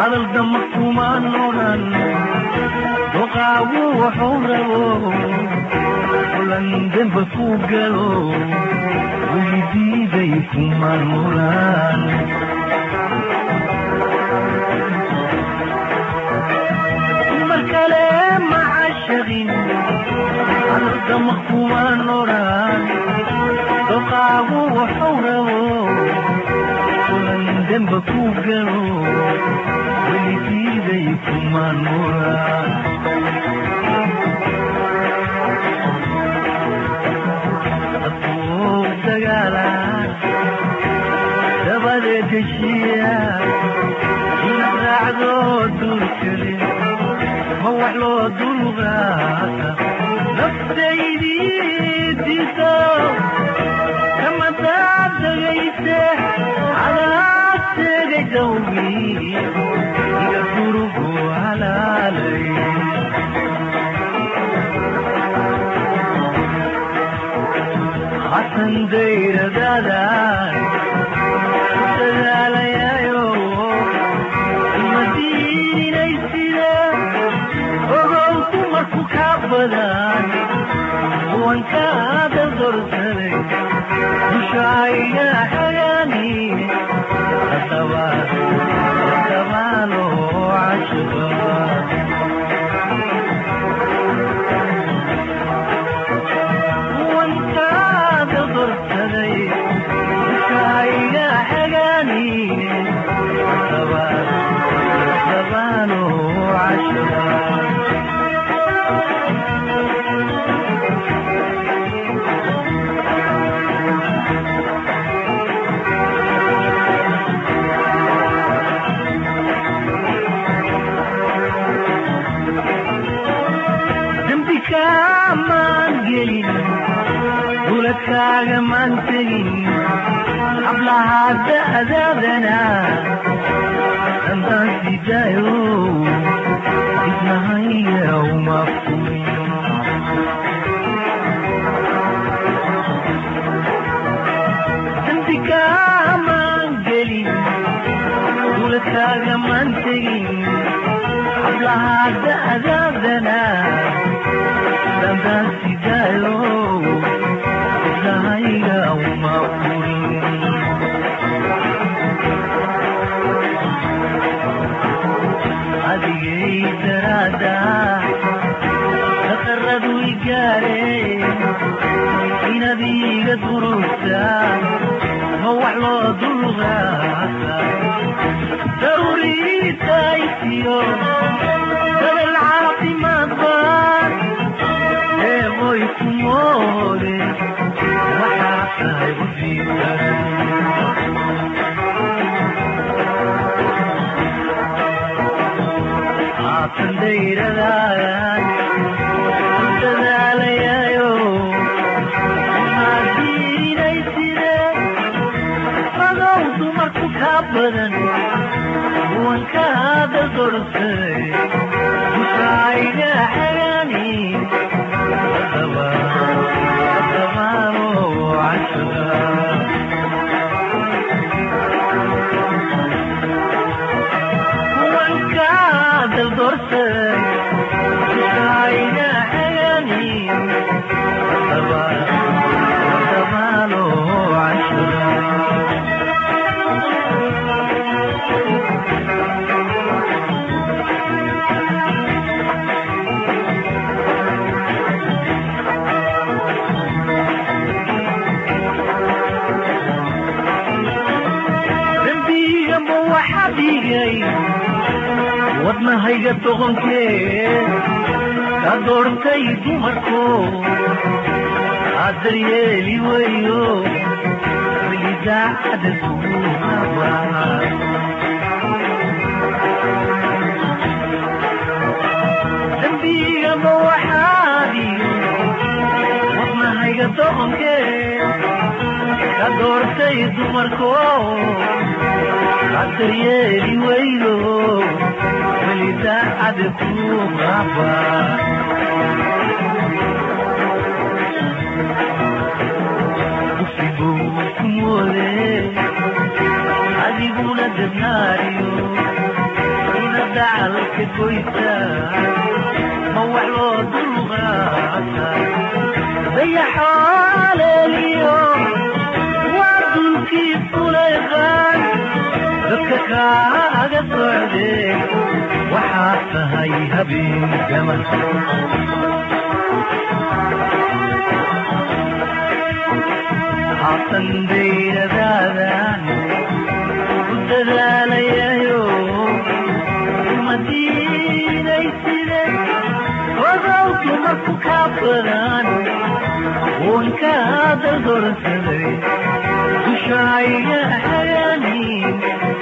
hadaldama kumaan odhan doqaagu wuxuu rabo kulan demba ku galo weydiiday kumaan odhan mar kale ma cashaqin hadaldama kumaan odhan doqaagu wuxuu rabo kulan demba ku galo weligiiday kumaan odhan dadkuu dagaala dabadeed heshiiya inaad raacdo duurkale ma wax loo dulqaata naftaydii diso kama daadagayse cadaad tegay dawgii iga gurugu halaalay hasan dayradaadan dadaalayayo imadiinaysida ogow dumarku ka badan kuwankaada dorsaday dushayga xagaani atabaalo cashuba kuwankaada dorsaday dushayga xagaani atabaalo cashuba dembi kaamaan gelin duladkaaga maan tegin hablahaa da'daadana dantaan sidaayo ismahaya uma furin dembi kaamaan gelin duladkaaga maan tegin hablahaa da'daadana dantaan sidaayo ismahaya uma furin adigay daraada daqaradu igaare inaad iga durugta ma wax loo dulqaata daruuriitaysiyo dabel caafimaad baan eemoy ku moode waxaa tahay ufiisan haatan dayradaadan dadaalayayo maadiinayside adow dumarku kaa badan kuwankaada dorsaday dushayga xagaani dabaalo cashuga kuwankaada dorsaday dushayga xagaani dabaalo cashuga dembiigamba waxa dhigay wadnahayga doqonkee ka doortay dumarko adaryeeli weyo welidaacada kuaba dembiigamba waxaa dhigay wadnahayga doqonkee ka doortay dumarko adaryeeli weydo welidaacada kuaba usiguu ku moode adiguna dadnaariyo ka goysaa ma wax loo dulqaata dayaxaaleeliyo waa dulkii fulayqaan dadka kaaga socdee waxaa tahay habeen gama haatan dayradaadaan ku dadaalayayo madiinay side odowki marku kaa badan oon kaa daldorsaday dushayga hagaani